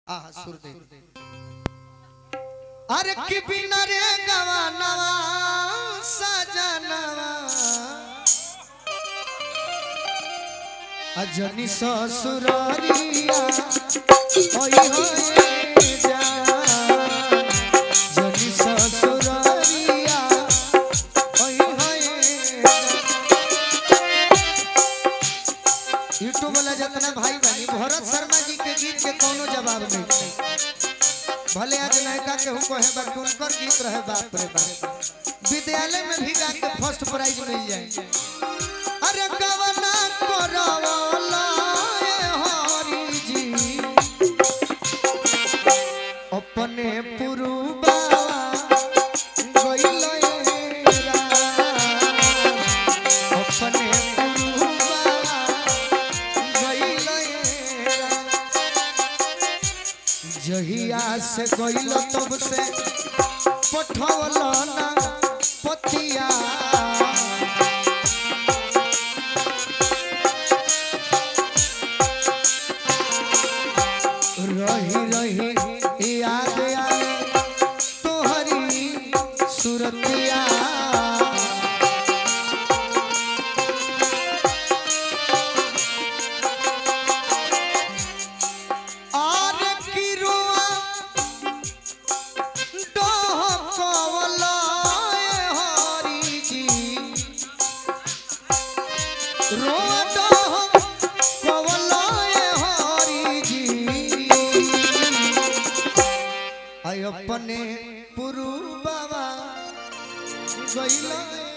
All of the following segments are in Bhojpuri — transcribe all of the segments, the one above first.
आहा सुर दे अरे कि बिना रे गवानवा सजनवा अजनी ससुरारिया ओई होए जा जनी ससुरारिया ओई होए यूट्यूब वाला जितना भाई बनी भरत शर्मा जी के गीत के कोनो जवाब नहीं भले आज नयका के हुको है बट उनकर गीत रहे बाप रे बाप विद्यालय में भी गा के फर्स्ट प्राइज मिल जाए अरे गवना करवला ए हरि जी अपने पुरुबा गइल अपने पुरुबा गइल जहिया से गइल तब से पठवल ना पतिया रही रही याद आए तोहरी सुरतिया और किरुआ डहकवला ए हरि जी रोआ डहकवला ए हरि जी आई अपने पुरु बाबा गइल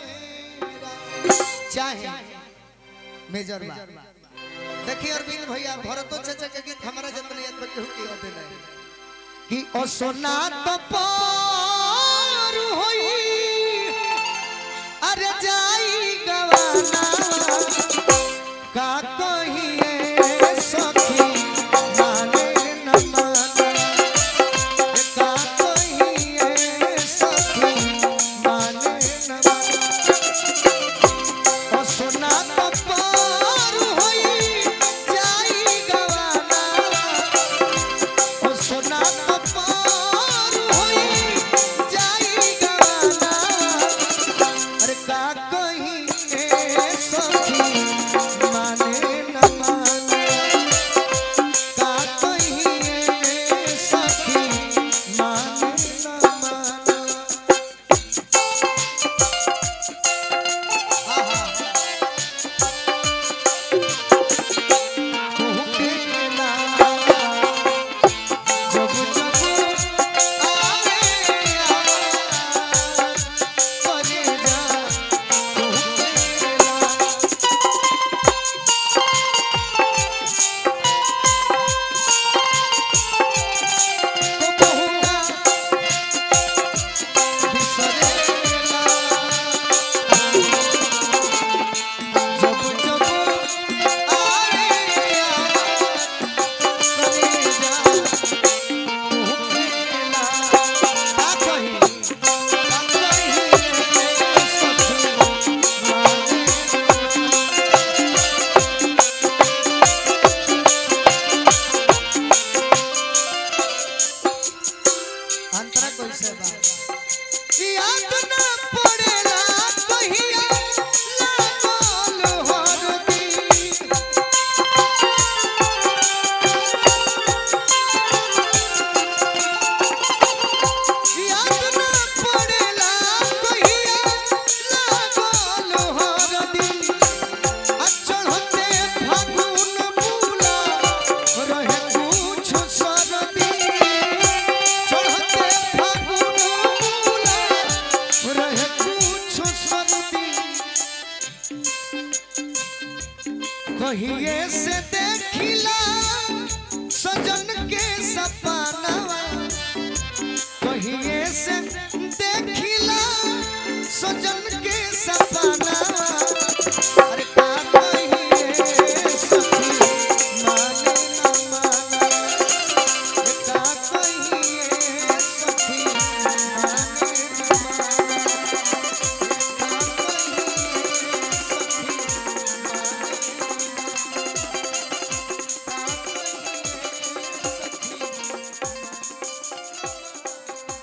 चाहे मेजर बा देखिए अरविंद भैया भरतो चाचा के गीत हमारा जतन याद बच्चे हो के याद नहीं कि ओ सोना तो पार होई अरे जाई गवाना का कही